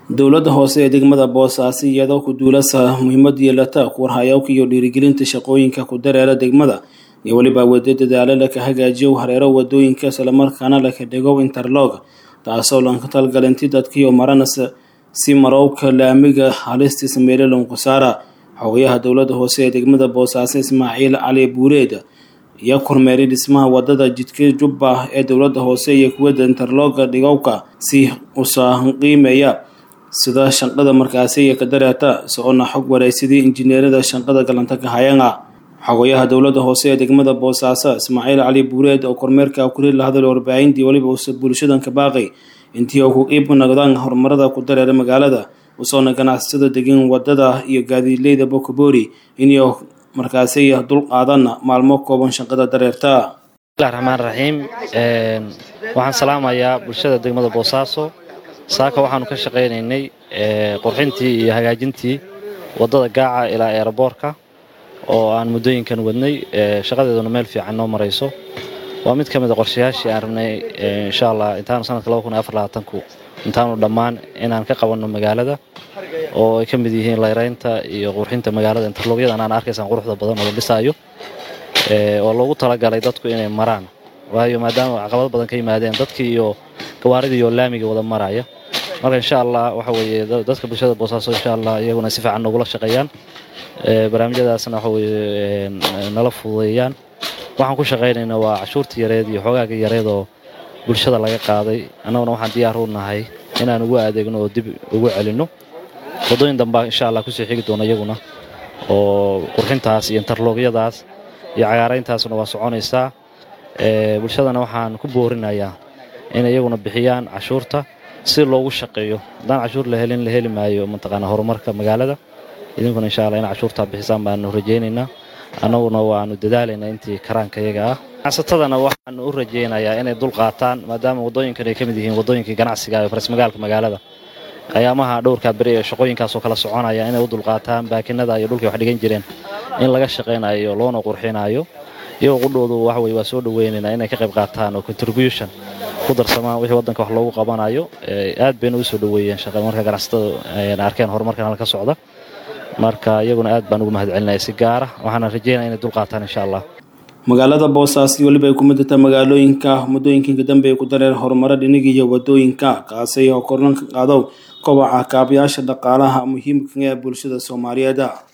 dowladda hoose ee degmada boosaaso iyadoo ku duulasa muhiimad yeelata kuwarhayawka iyo dhiirigelinta shaqooyinka ku dareera degmada iyo weliba wado dadaalo laka hagaajiyo hareero wadooyinka islamarkaana laka dhigo interlog taasoo lanka talgalinti dadkiiyo maranas si marowka laamiga halistiisa meelelonku saara xogayaha dowladda hoose ee degmada boosaaso ismaaciil cali buureed iyo kormeeray dhismaha wadada jidka jubba ee dowladda hoose iyo kuwada interloga dhigowka si usaqiimeeya sida shanqada markaasi iyo ka dareerta socona xog wareysadii injineerada shanqada galanta kahayanga xogayaha dowladda hoose ee degmada boosaaso ismaaciil cali buureed oo kormeerka kuli la hadlay warbaahintii weliba uuse bulshadan ka baaqay intii oo ku qiib noqdaan horumarada ku dareera magaalada usoona ganacsatada degin wadada iyo gaadiidleyda bokoboori inay markaasi dul qaadan maalmo kooban shaqada dareerta bismillahi raxmaan raxiim waxaan salaamayaa bulshada degmada boosaaso saaka waxaanu ka shaqaynaynay qurxintii iyo hagaajintii wadada gaaca ilaa eeraboorka oo aan muddooyinkan wadnay shaqadeeduna meel fiican noo marayso waa mid ka mid a qorshayaashii aan rabnay insha allah intaanu sanadka ku intaanu dhammaan inaan ka qabanno magaalada oo ay ka mid yihiin layraynta iyo qurxinta magaalada interlogyadan aan arkaysaan quruxda badan oo la dhisaayo oo loogu talagalay dadku inay maraan waayo maadaama caqabado badan ka yimaadeen dadkii iyo gawaaridii iyo laamiga wada maraya marka insha allah waxa weeye dadka bulshada boosaaso insha allah iyaguna si fiican nogula shaqeeyaan barnaamijyadaasna waxa weye nala fududeeyaan waxaan ku shaqaynayna waa cashuurta yareed iyo xoogaaga yareed oo bulshada laga qaaday annaguna waxaan diyaar u nahay inaan ugu adeegno oo dib ugu celinno waddooyin dambaa insha allah kusii xigi doona iyaguna oo qurxintaas iyo interloogyadaas iyo cagaarayntaasna waa soconaysaa bulshadana waxaan ku boorinayaa inay iyaguna bixiyaan cashuurta si loogu shaqeeyo haddaan cashuur la helin la heli maayo mataqaana horumarka magaalada idinkuna insha allah in cashuurtaa bixisaan baanu rajaynaynaa annaguna waanu dadaalaynaa intii karaanka iyaga ah ganacsatadana waxaanu u rajaynayaa inay dul qaataan maadaama waddooyinkan ay ka mid yihiin waddooyinkii ganacsiga ee farismagaalka magaalada ayaamaha dhowrkaa beri ee shaqooyinkaasoo kala soconaya inay u dulqaataan baakinada iyo dhulkay wax dhigan jireen in laga shaqaynayo loona qurxinayo iyagoo qudhoodu waxweye waa soo dhaweynaynaa inay ka qayb qaataan oo contribution ku darsamaan wixii waddanka wax loogu qabanayo aad bayna u soo dhaweeyeen marka ganacsatada arkeen horumarkan halka socda marka iyaguna aad baan ugu mahad celinaya si gaara waxaana rajeynaya inay dul qaataan insha allah magaalada boosaaso weliba ay ku midata magaalooyinka muddooyinka dambe ay ku dareer horumaro dhiniga iyo wadooyinka kaasi oo kornan ka qaadow kobaca kaabayaasha dhaqaalaha muhiimka ee bulshada soomaaliyeed